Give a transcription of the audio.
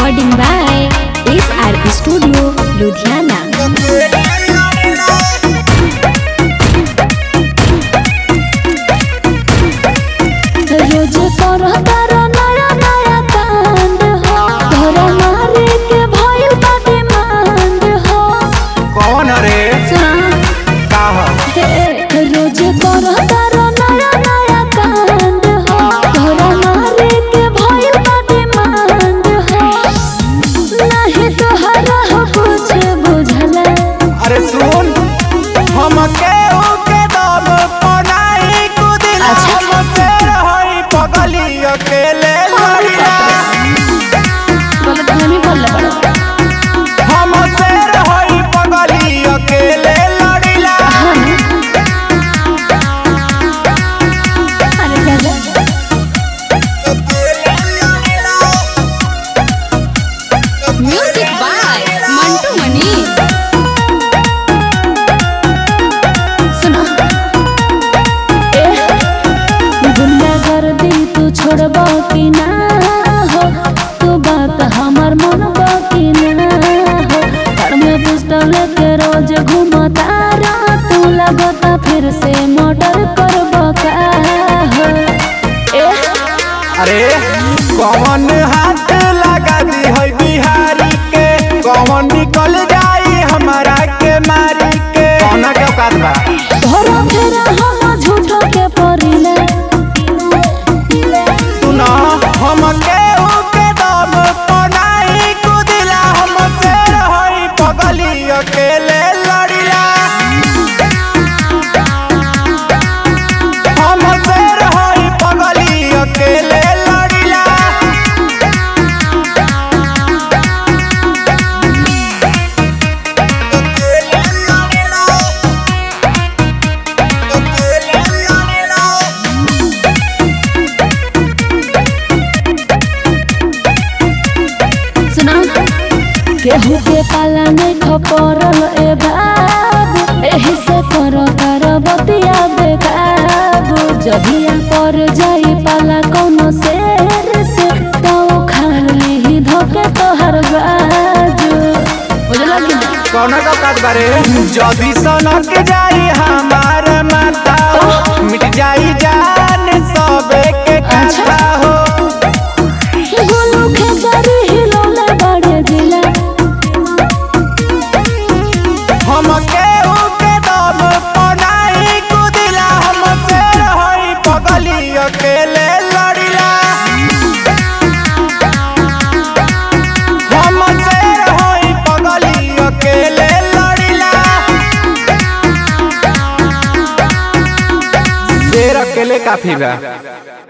Recording by SR Studio, Ludhiana. रोज करह तारा नया नया कांड हो घर मारे के भइल बा डिमांड हो कौन रे सुना का हो हे रोज करह तारा नया नया कांड हो घर मारे के भइल बा डिमांड हो नाही तोहरा हो कुछ बुझला अरे सुन हम के के दम पनाई कुदिल अच्छा। हम से रहई पगली अकेले लड़िला बोले धनी बोले बड़ा हम से रहई पगली अकेले लड़िला अरे दादा Music by Mantu Mani. सुना ए गुंडागर्दी तू छोड़ब कि ना हो तू बात हमर मन कि ना हो घर में पिस्टल लेके रोज घूमता रा तू लगता फिर से मर्डर करब का हो ए अरे कौन हाथ लगा दी है बिहारी के कौन निकल जाई हमारा के मारी के कौन के औकात बा तोरा फेरा हम झूठो के परिले सुना हम के के दम पनाई कुदिला हम से रहई पगली अकेले लड़िला हम से रहई पगली अकेले लड़िला सुना केहू के पाला नहीं खपरल ए बाबू एही से कर कर बतिया बेकाबू जहिया पर जाई पाला कोनो शेर से तो खाली ही धोके तोहर बाजू बुझला कि ना कौन का काट बारे जदी सनक जाई हमार माता हो मिट जाई जान सबे के काटा हो गोलू खेसारी हिलौले बड़े जिला हम के के दम पनाई कुदिला हम से रहई पगली अकेले लड़िला हम से रहई पगली अकेले लड़िला शेर अकेले काफी बा